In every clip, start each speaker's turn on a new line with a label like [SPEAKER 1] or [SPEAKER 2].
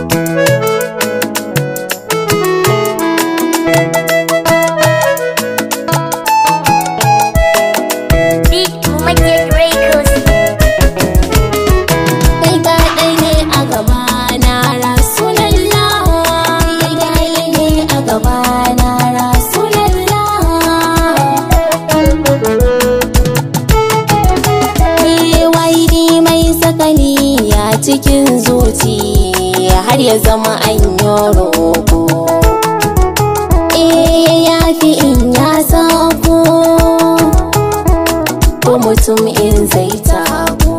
[SPEAKER 1] Big Magic Records.
[SPEAKER 2] kai kaɗai ne a gaba na rasulallah kai kaɗai ne a gaba na rasulallah waidi mai sakani ya cikin zuci har ya zama an yi roƙo eh ya fi in ya sako ko mutum in zai tako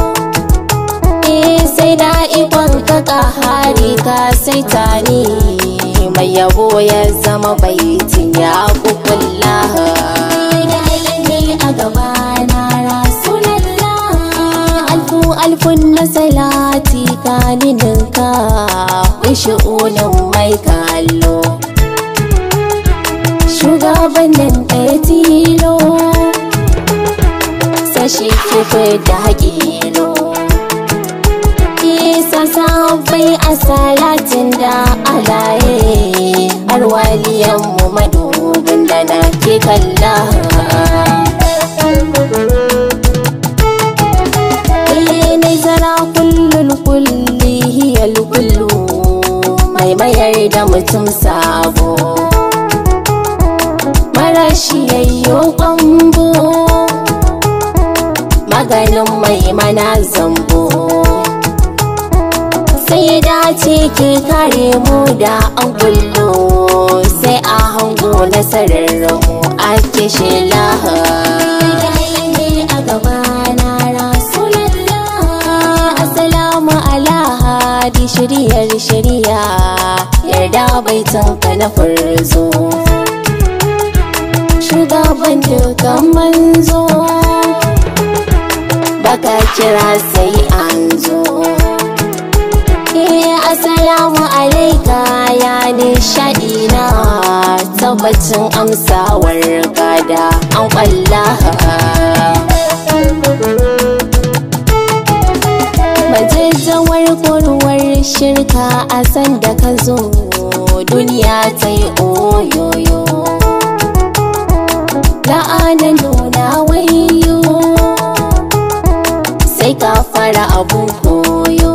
[SPEAKER 2] Eh sai da ikon ka kahari ka sai tani mai yabo ya zama baitin ya kukulla a gaba na rasulallah alfu alfun na salati ka ninka wishi'unin mai kallo shugabannin ɗaya tilo sashi kife da haƙilo isa sabai a salatin da alaye har waliyanmu madubin da na ke kalla ne zara kullul kulli hiyal kullu mai mayar da mutum sabo marashi yayyo kwambo maganin mai mana zambo sai dace ke kare mu da an kullo sai a hango nasarar mu ake shela Assalamu ala hadi shiriyar shiriya yarda baitanka na farzo shugaban dukan manzo baka kira sai an zo Eh assalamu alaika ya nishaɗi na tabbacin amsawar gada an kwalla Majajjawar kurwar shirka a san da ka zo duniya ta yi oyoyo la'anan nuna wayo sai ka fara abun koyo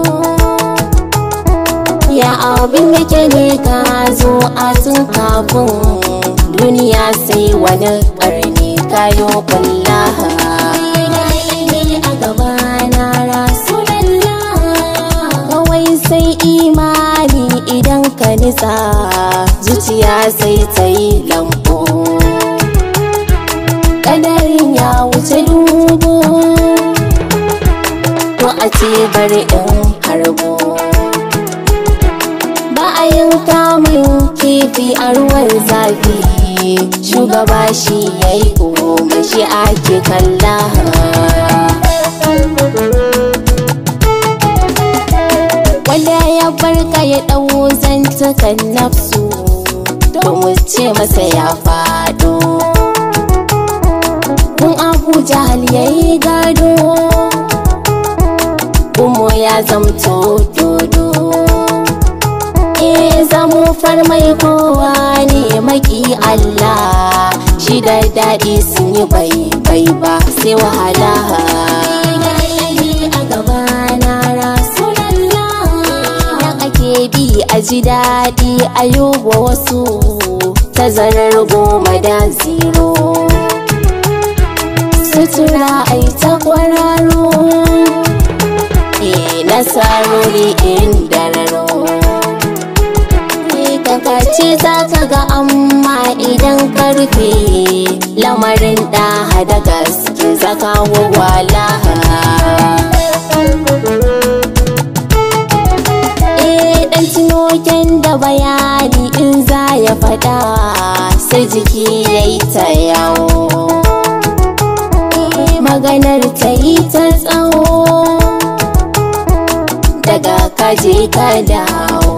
[SPEAKER 2] ya abin yake ne ka zo a tun kafin duniya sai wani karni kayo kullaha kawai sai imani idan ka nisa zuciya sai ta yi lambo kadarin ya wuce dubu ko a ce bari in harbo ba a yin kamun kifi a ruwan zafi shugaba shi ya yi goma shi ake kalla wanda ya barka ya ɗau zantukan nafsu to mu ce masa ya faɗo kun abu jahal ya yi gado kuma ya zamto dodo e zamu farmai kowa ne maki Allah shi da daɗi sun yi bai bai ba sai wahala ake bi a ji daɗi a yi wa wasu tazarar goma da zero sutura ai ta kwararo e nasarori inda raro kakace za ka ga amma idan karfe lamarin da da gaske zaka wawala eh dan tunoken da bayani in za ya fada sai jiki yayi ta yawo maganar ta yi ta tsawo daga kaje ka dawo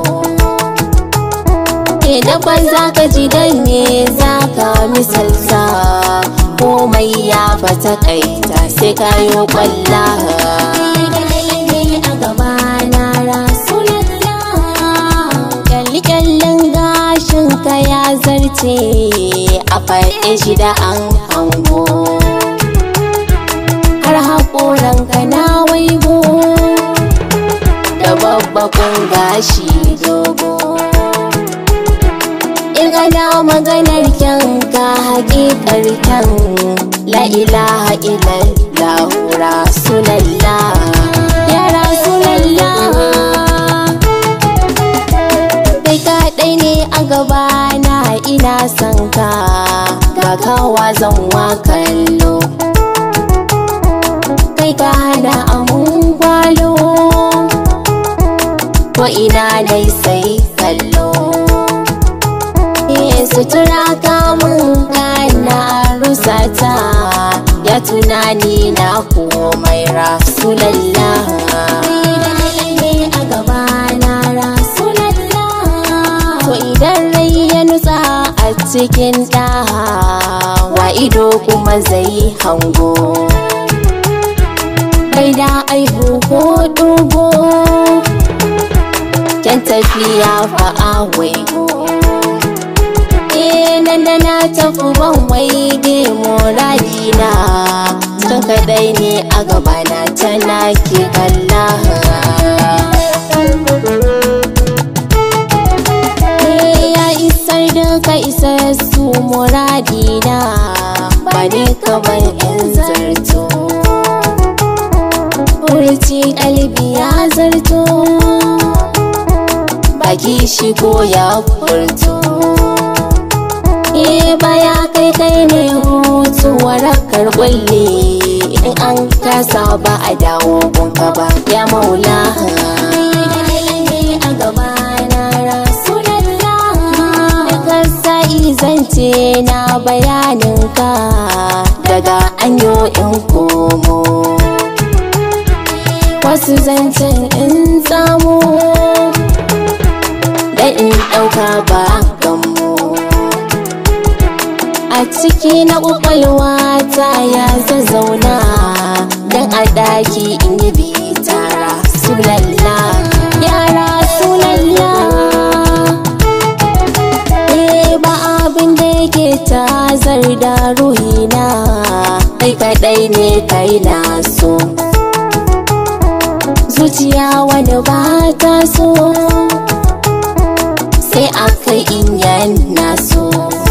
[SPEAKER 2] da kwan za ka ji dan ne za ka misalta komai ya fata kaita sai ka yi kwalla ce a faɗe shi da an hango har haƙoranka na waigo da babbakon gashi dogo in ana maganar kyanka haƙiƙar kyan la ilaha illallah rasulallah ya rasulallah kai kaɗai ne a gabana ina son ka ga kawa zan wa kallo kai ka hada amun gwalo ko ina dai sai kallo Eh, sutura kamun kana rusata ya tunani na komai rasulallah ne a gabana rasulallah to idan rai ya nutsa a cikin ɗaha wa ido kuma zai hango bai da aihu ko dugo kyan tafiya fa a waigo eh nan da na tafi ban waige muradina kan kadai ne a gabana tana ke kalla Eh, ya isar da ka isar su muradina ba ne kamar in zarto Furci kalbi ya zarto baki shigo ya furto Eh baya kai kai ne hutu warakar kulle in an kasa ba a dawo gunka ba ya maula a gaba na rasulallah da kasa izance na bayaninka daga anyo in komo wasu zancen in samu da in ɗauka ba gammo a ciki na ƙwaƙwalwa ta ya zazzauna don a ɗaki in yi bitara sulalla yara sulalla eh ba abin da yake tazar da ruhina kai kaɗai ne kai na so zuciya wani ba ta so sai a kai in yana so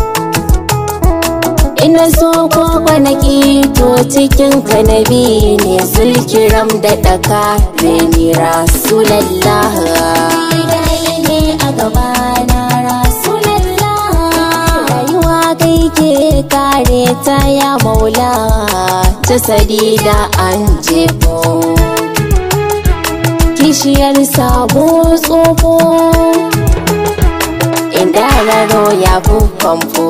[SPEAKER 2] ina so ko kwanaki to cikin kanabi ne zulkiram da daka reni rasulallah ne a gabana rasulallah rayuwa kai ke kare ta ya maula jasadi da an jefo kishiyar sabo tsofo inda raro ya fi famfo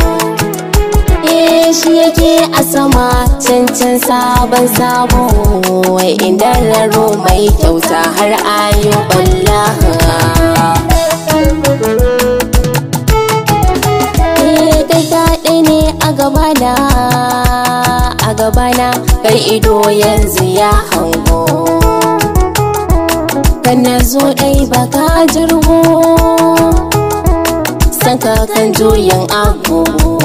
[SPEAKER 2] shi yake a sama cancan sabon sabo wai inda raro mai kyauta har ayo balla kai kaɗai ne a gabana a gabana kai ido yanzu ya hango kan na zo ɗai baka jirgo sanka kan juyin agogo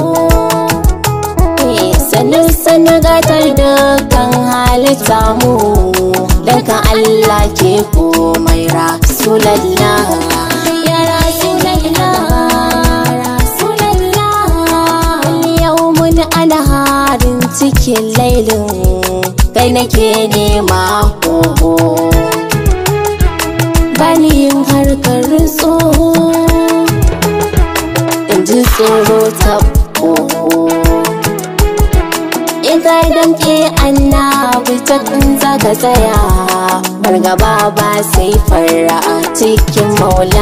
[SPEAKER 2] sannan sannan gatar da kan halitta mu daga Allah ke komai rasulallah ya rasulallah rasulallah yau mun ana harin cikin lailin kai nake nema hoho bani yin harkar tsoho in ji tsoro ta in ka damke annabi ta za ka tsaya fargaba ba sai fara a cikin maula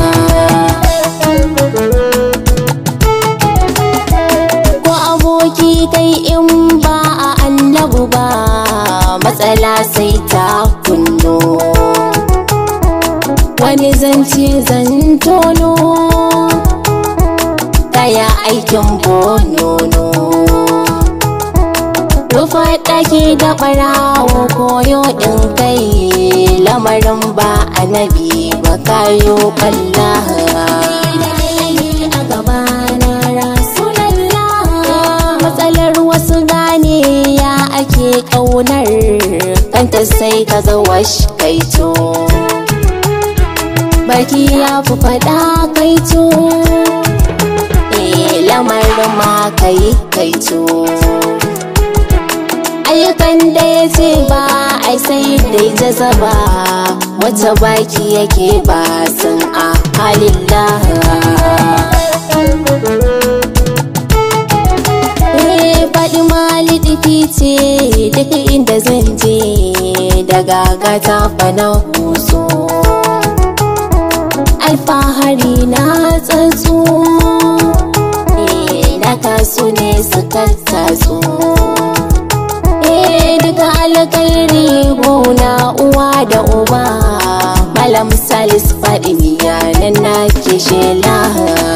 [SPEAKER 2] ko aboki kai in ba a annabu ba matsala sai ta kunno wani zance zan tono kaya aikin bonono rufa ɗaki da ɓarawo koyo ɗin kai lamarin ba annabi ba kayo balla a gabana ƙaunar kanta sai ka ga wash kaito baki ya fi faɗa kaito eh lamarin ma kai kaito ayyukan da ya ce ba ai sai dai jazaba wata baki yake ba sun a halin faɗi mali ce duk inda zan je daga gata fana huso alfahari na tsatsu na taso ne suka tatsu duka alkairi gona uwa da uba malam salis faɗi miya nan na ke shela